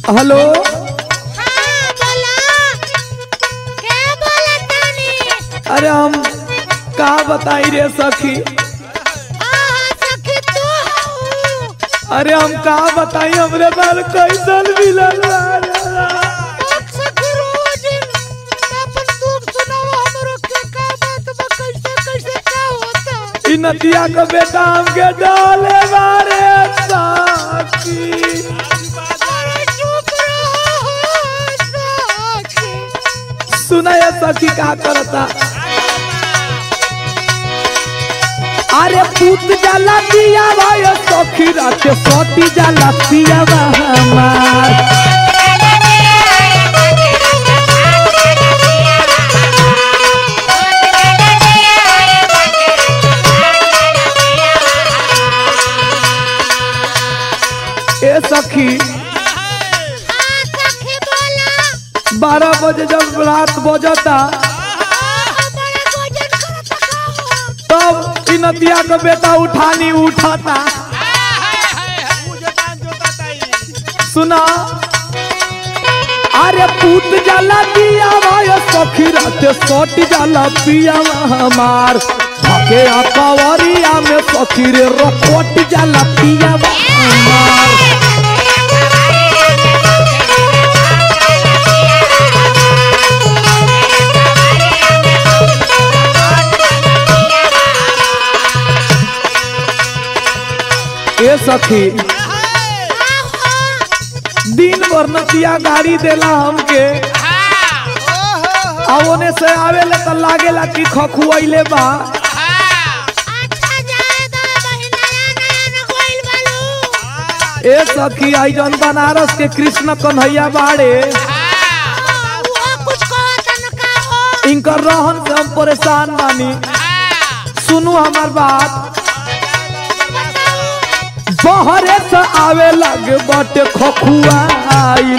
Hello हाँ बोला क्या बोला तानी अरे हम का बताई रे सखी हाँ सखी तू हूँ अरे हम का बताई हमरे बाल कैसन मिलल बा रे। एक सखी रोज अपन दुख सुनाओ हमरो के का बात बा कैसे कैसे का होता इ नदिया का बेटा हमके डाले बारे सखी अरे चुप रहो सखी सुना ये सखी का करता अरे पूत जाला दिया भाई सखी रात सोती जाला पिया हमार ए सखी हाँ सखी बोला बारह बजे जब रात बजता हमारे भोजन करता का हो तब इ नदिया का बेटा उठानी उठाता सुना अरे पूत जाला दिया भाई सखी रात सोट जाला पिया हमार भागे आ कवरिया में सखी रे रकोट जाला पिया हमार ए सखी दिन भर नतिया गाड़ी देला हमके आ ओने से आवेला त लागेला कि खखुआइले बा अच्छा जाए दो महीना नया न गोइल बालू ए सखी आई जन बनारस के कृष्ण कन्हैया बाड़े वो कुछ कहता न का हो इनकर रहन से हम परेशान बानी सुनू हमार बात बहरे से आवे लगे बटे खखुआइल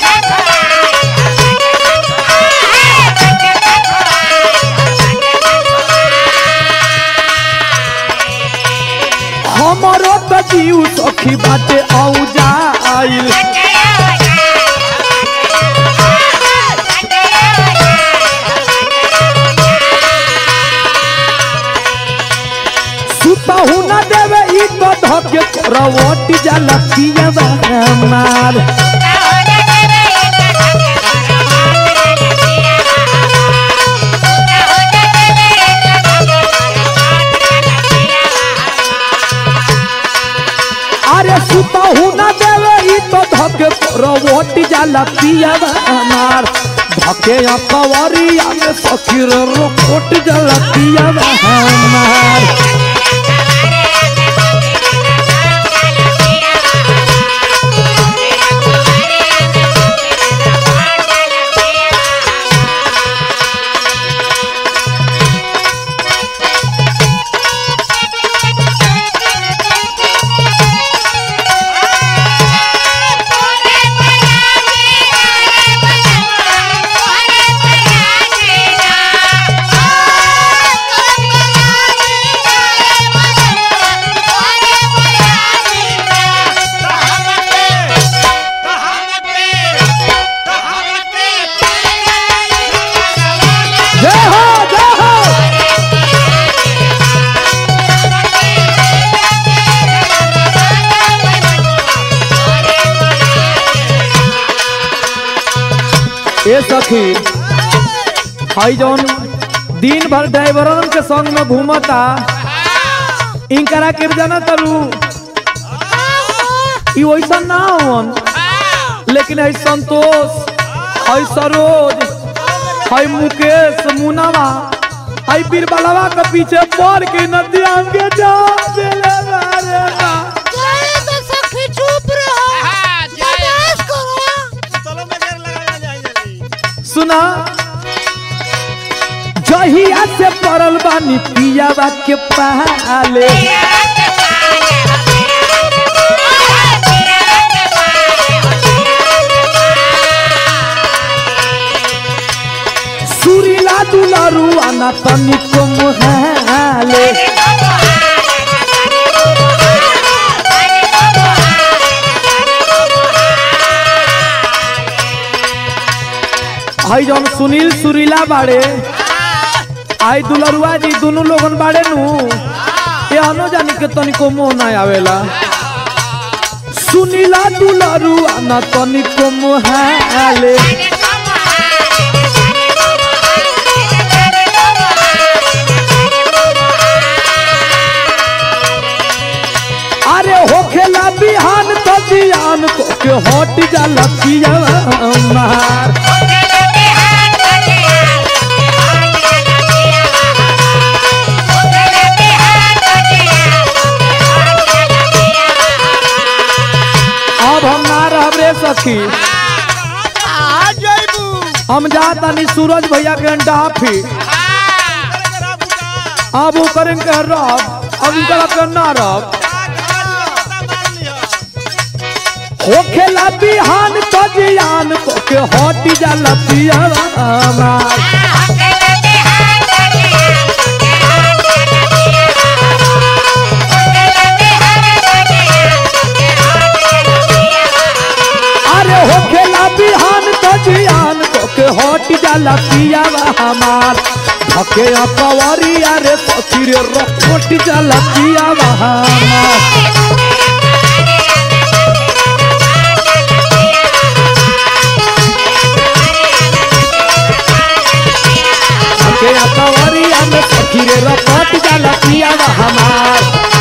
हमरो त जीव सखी बाटे औजा आइल सुतहु न देवे ई तो धके रवटी जाला पिया हमार अरे सुतहु न देवे ई तो धके रवटी जाला पिया हमार धके या कवरिया में सखी रे रोकोट जाला पिया हमार जय हो जय हो ए सखी हई जौन दिन भर ड्राइवरन के संग में घूमता इनकरा के जाना तरू ई वैसा ना होवन लेकिन है संतोष है सरोज है मुकेश मुनावा है बीरबलवा के पीछे पड़ के नदिया के जा देले बारे बा। जाए दो सखी चुप रहो बर्दाश्त करो सुना जहिया से पड़ल बानी पियावा के पाले सुरीला दुलारू आना तनिको मुहाले हई जौन सुनील सुरीला बाड़े आई दुलरुआ जी दोनों लोगन बाड़े नु ये अनो जानी के तनिको मोह ना आवेला सुनीला दुलरुआ ना तनिको मोह आले अरे होखेला बिहान तो जियान को के हट जाला पिया मार अब हम ना रहब रे सखी आ जइबू हम जातानी सूरज भैया के डाफी अब वो करें के रब अब उनका के ना रब होखेला बिहान तो जियान को के हट जाला पिया मार अरे होखेला बिहान तो जियान को के हट जाला पिया हमार धके अपवरिया रे सखी रे रखट जाला पिया हमार धके अपवरिया में सखी रे रखट जाला पिया हमार